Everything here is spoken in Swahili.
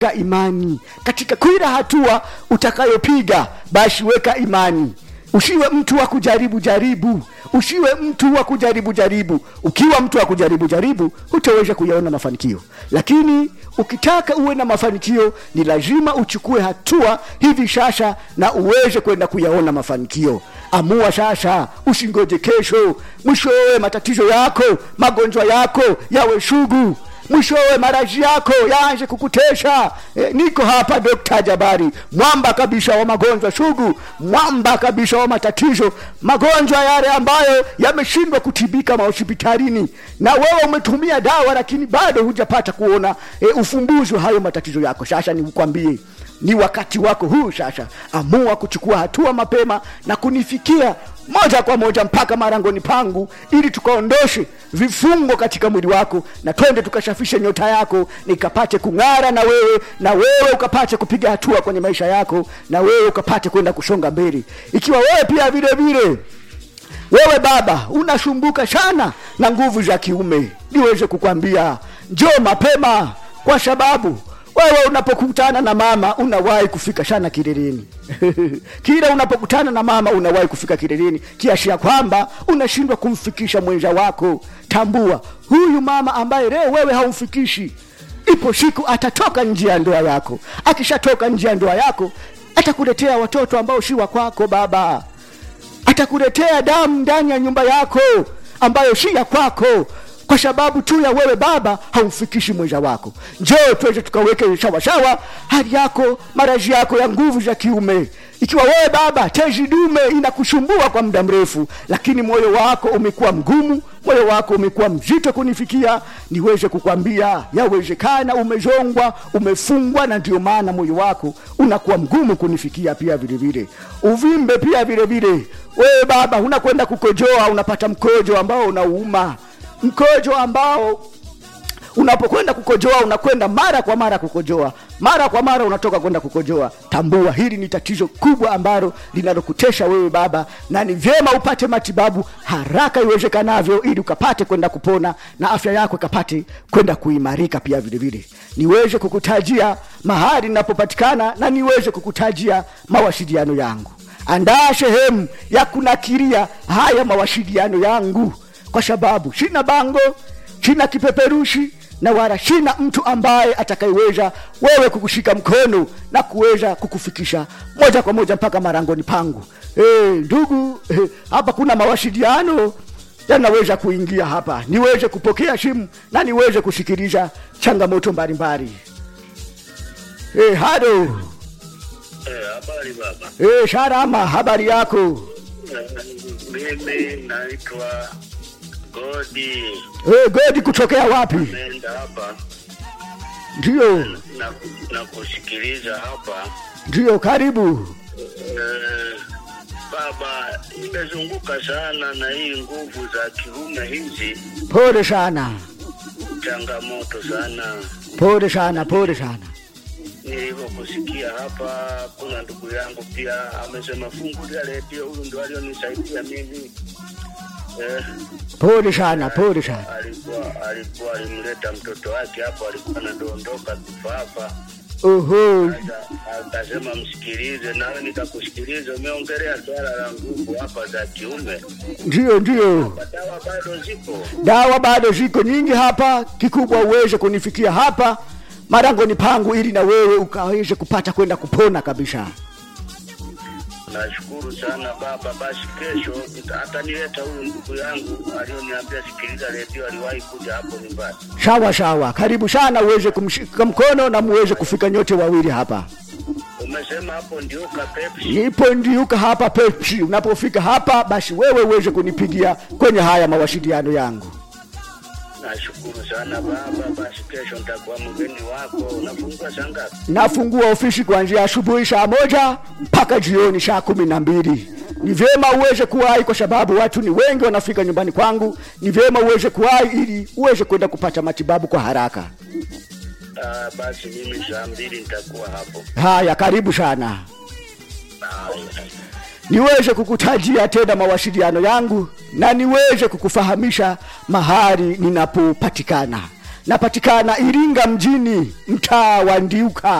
weka imani katika kila hatua utakayopiga basi weka imani usiwe mtu wa kujaribu jaribu usiwe mtu wa kujaribu jaribu ukiwa mtu wa kujaribu jaribu hutaweza kuyaona mafanikio lakini ukitaka uwe na mafanikio ni lazima uchukue hatua hivi sasa na uweze kwenda kuyaona mafanikio amua sasa usingoje kesho mwishowe matatizo yako magonjwa yako yawe sugu mwishowe maraji yako yaanze kukutesha e, niko hapa dokta jabari mwamba kabisa wa magonjwa sugu mwamba kabisa wa matatizo magonjwa yale ambayo yameshindwa kutibika mahospitalini na wewe umetumia dawa lakini bado hujapata kuona e, ufumbuzi wa hayo matatizo yako sasa nikwambie ni wakati wako huu sasa amua kuchukua hatua mapema na kunifikia moja kwa moja mpaka marangoni pangu ili tukaondoshe vifungo katika mwili wako na twende tukashafishe nyota yako nikapate kung'ara na wewe na wewe ukapate kupiga hatua kwenye maisha yako na wewe ukapate kwenda kusonga mbele ikiwa wewe pia vile vile wewe baba unasumbuka sana na nguvu za kiume niweze kukwambia njoo mapema kwa sababu wewe unapokutana na mama unawahi kufika sana kileleni kila unapokutana na mama unawahi kufika kileleni kiasi ya kwamba unashindwa kumfikisha mwenza wako tambua huyu mama ambaye leo wewe haumfikishi ipo siku atatoka nje ya ndoa yako akishatoka nje ya ndoa yako atakuletea watoto ambao si wa kwako baba atakuletea damu ndani ya nyumba yako ambayo si ya kwako kwa sababu tu ya wewe baba haumfikishi mwenza wako njoo tuweze tukaweke sawasawa hali yako marazi yako ya nguvu za kiume ikiwa wewe baba tezi dume inakusumbua kwa muda mrefu lakini moyo wako umekuwa mgumu moyo wako umekuwa mzito kunifikia niweze kukwambia yawezekana umezongwa umefungwa na ndio maana moyo wako unakuwa mgumu kunifikia pia vile vile uvimbe pia vile vile wewe baba unakwenda kukojoa unapata mkojo ambao unauma mkojo ambao unapokwenda kukojoa unakwenda mara kwa mara kukojoa mara kwa mara unatoka kwenda kukojoa tambua hili ni tatizo kubwa ambalo linalokutesha wewe baba na ni vyema upate matibabu haraka iwezekanavyo ili ukapate kwenda kupona na afya yako ikapate kwenda kuimarika pia vile vile niweze kukutajia mahali ninapopatikana na niweze kukutajia mawasiliano yangu andaa sehemu ya kunakiria haya mawasiliano yangu kwa sababu sina bango sina kipeperushi na wala sina mtu ambaye atakayeweza wewe kukushika mkono na kuweza kukufikisha moja kwa moja mpaka marangoni pangu e, ndugu e, hapa kuna mawasiliano yanaweza kuingia hapa niweze kupokea simu na niweze kusikiliza changamoto mbalimbali e, hado Eh, habari baba. e, sharama habari yako Eh, Mimi naitwa Godi, e, godi kutokea wapi naenda hapa ndio na, na kusikiliza hapa ndio karibu eh, baba, nimezunguka sana na hii nguvu za kiume hizi, pole sana changamoto sana. pole sana pole sana Nilivyokusikia hapa, kuna ndugu yangu pia amesema fungulia redio, huyu ndo alionisaidia mimi eh, pole sana pole sana alikuwa alikuwa alimleta mtoto wake hapo, alikuwa anadondoka kifafa. oho Sasa akasema msikilize, nawe nikakusikiliza. Umeongelea swala la nguvu hapa za kiume, ndio ndio dawa bado zipo. dawa bado ziko nyingi hapa kikubwa uweze kunifikia hapa marangoni pangu ili na wewe ukaweze kupata kwenda kupona kabisa Nashukuru sana baba. Basi kesho nita- atanileta huyu ndugu yangu alioniambia sikiliza redio, aliwahi kuja hapo nyumbani. sawa sawa karibu sana uweze kumshika mkono na muweze kufika nyote wawili hapa Umesema hapo ndio ka Pepsi. nipo ndiuka hapa pepsi unapofika hapa basi wewe uweze kunipigia kwenye haya mawasiliano yangu Nashukuru sana baba. Basi kesho nitakuwa mgeni wako. Unafungua saa ngapi? nafungua ofisi kuanzia asubuhi saa moja mpaka jioni saa kumi na mbili ni vyema uweze kuwahi kwa sababu watu ni wengi wanafika nyumbani kwangu ni vyema uweze kuwahi ili uweze kwenda kupata matibabu kwa haraka Ah, basi mimi saa mbili nitakuwa hapo. haya karibu sana Haya. niweze kukutajia tena mawasiliano yangu na niweze kukufahamisha mahali ninapopatikana napatikana iringa mjini mtaa wa ndiuka